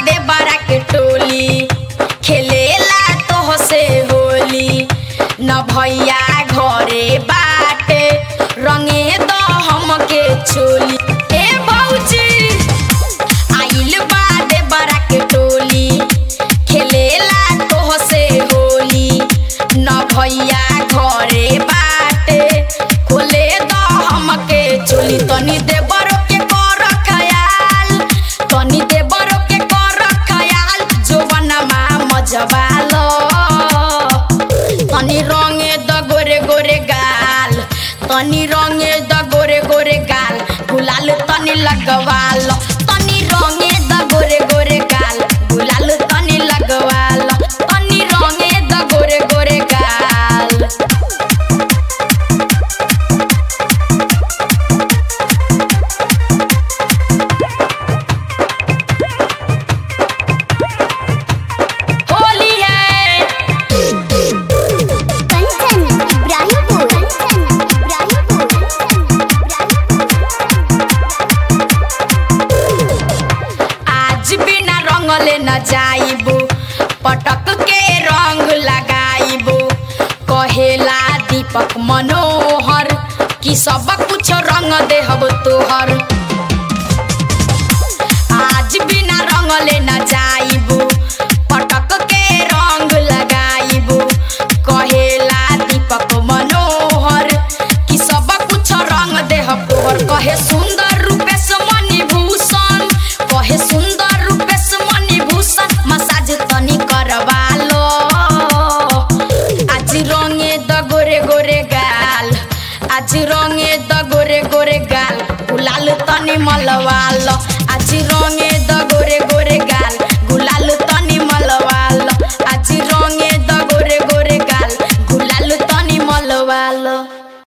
दे बरा के टोली खेलेला तोह से होली न भैया घरे बाटे रंगे दो हमके चोली ए भौजी आइल बा दे बरा के टोली खेलेला तोह से होली न भैया घरे बाटे खोले दो हमके चोली तनी दे बरो के कर खयाल तनी दे बरो के कर खयाल जोवनमा मजबालो तनी रंगे द गोरे गोरे गाल तनी रंगे द गोरे गोरे गाल गुलाल तनी लगवाल तनी रंगे द गोरे गोरे गाल गुलाल तनी लगवाल तनी रंगे द गोरे गोरे गाल होली है कंचन इब्राहिमपुर कंचन आज बिना रंगले न जाइबो पटक के रंग लगाइबो कहेला दीपक मनोहर कि सब कुछ रंग देहब तोहर